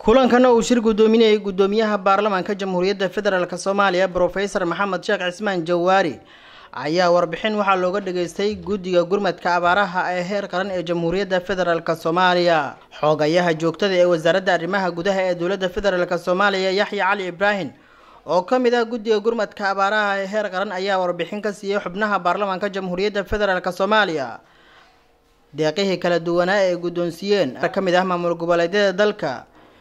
kulankana uu shir guddoominayay guddoomiyaha baarlamaanka jamhuuriyadda federaalk soomaaliya brofesor maxamed sheekh cismaan jawaari ayaa warbixin waxaa looga dhageystay guddiga gurmadka abaaraha ee heer qaran ee jamhuuriyadda federaalk soomaaliya xoogayaha joogtada ee wasaaradda arrimaha gudaha ee dowladda federaalk soomaaliya yaxya cali ibraahim oo ka mid ah guddiga gurmadka abaaraha ee heer qaran ayaa warbixin ka siiyey xubnaha baarlamaanka jamhuuriyadda federaalk soomaaliya deeqihii kala duwanaa ee guddoonsiiyeen ka mid ah maamul goboleedyada dalka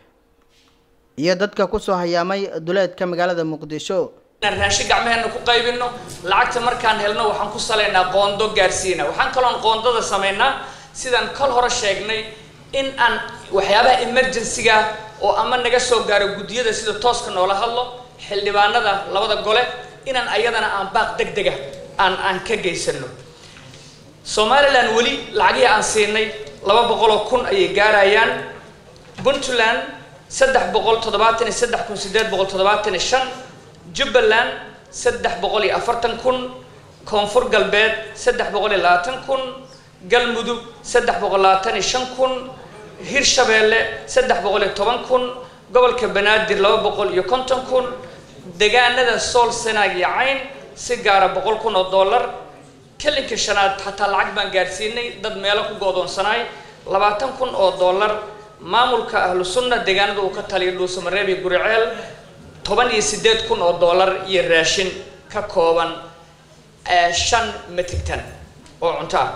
iyo dadka kusoo hayaamay duleedka magaalada muqdisho inaan raashin gacmaheena ku qaybino lacagta markaan helno waxaan ku salaynaa qoondo gaarsiina waxaan kaloon qoondada samaynaa sidaan kol hore sheegnay in aan waxyaabaha emergency-ga oo ama naga soo gaaro guddiyada sida tooska noola hadlo xildhibaanada labada gole inaan ayadana aan baaq deg dega aan aan ka geysano somalilan weli lacagihii aan siinay laba boqol oo kun ayay gaarayaan puntland saddex boqol toddobaatan iyo saddex kun sideed boqol toddobaatan iyo shan jubbaland saddex boqol iyo afartan kun koonfur galbeed saddex boqol iyo labaatan kun galmudug saddex boqol labaatan iyo shan kun hirshabeelle saddex boqol iyo toban kun gobolka banaadir laba boqol iyo konton kun degaanada sool sanaag iyo cayn si gaara boqol kun oo dollar kelinka shanaad xataa lacag baan gaarsiinay dad meelo ku goodoonsanaay labaatan kun oo dollar maamulka ahlu sunna deegaanada uu ka taliyo dhuusamareeb iyo guriceel toban iyo sideed kun oo dollar iyo raashin ka kooban shan metrictan oo cunto ah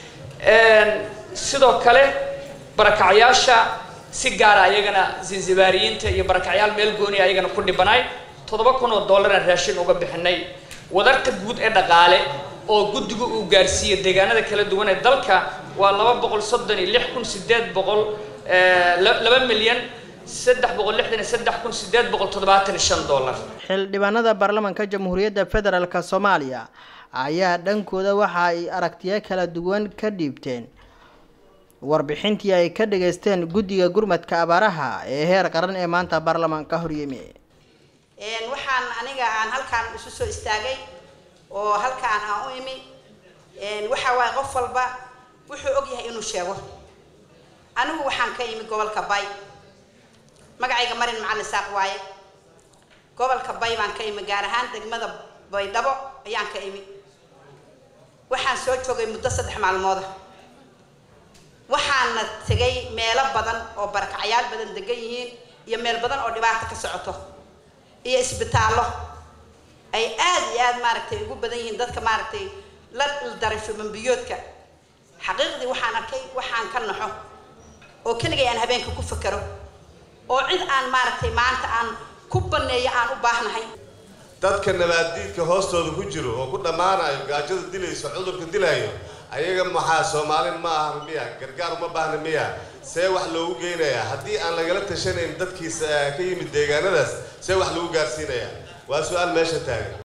sidoo kale barakacyaasha si gaara ayagana zanzibaariyiinta iyo barakacyaal meel gooni ayagana ku dhibanaay toddoba kun oo dollaraan raashin uga bixinay wadarta guud ee dhaqaale oo guddigu uu gaarsiiyey deegaanada kala duwan ee dalka waa laba boqol soddon iyo lix kun sideed boqol laba milyan saddex boqol lixdan iyo saddex kun sideed boqol toddobaatan iyo shan dollar xildhibaanada baarlamaanka jamhuuriyadda federaalk soomaaliya ayaa dhankooda waxa ay aragtiyo kala duwan ka dhiibteen warbixintii ay ka dhageysteen guddiga gurmadka abaaraha ee heer qaran ee maanta baarlamaanka horyimi waxaan aniga aan halkaan isu soo istaagay oo halkaan aan u imi waxa waaye qof walba wuxuu og yahay inuu sheego anigu waxaan ka imi gobolka bay magacayga marin macalin saaq waaye gobolka bay baan ka imi gaar ahaan degmada baydhabo ayaan ka imi waxaan soo joogay muddo saddex maalmooda waxaana tegay meelo badan oo barakacyaal badan degan yihiin iyo meel badan oo dhibaato ka socoto iyo isbitaallo ay aada iyo aada maaragtay ugu badan yihiin dadka maaragtay la daray shubanbiyoodka xaqiiqdii waxaan arkay waxaan ka naxo oo keligay aan habeenka ku fakero oo cid aan maaragtay maanta aan ku baneeyo aan u baahnahay dadka nabaaddiidka hoostooda ku jiro oo ku dhammaanayo gaajada dilayso cudurka dilayo ayaga maxaa soomaalin ma aha miya gargaar uma baahna miya see wax loogu geynayaa haddii aan lagala tashanayn dadkiisa ka yimid deegaanadaas see wax lagu gaarsiinayaa waa su-aal meesha taagan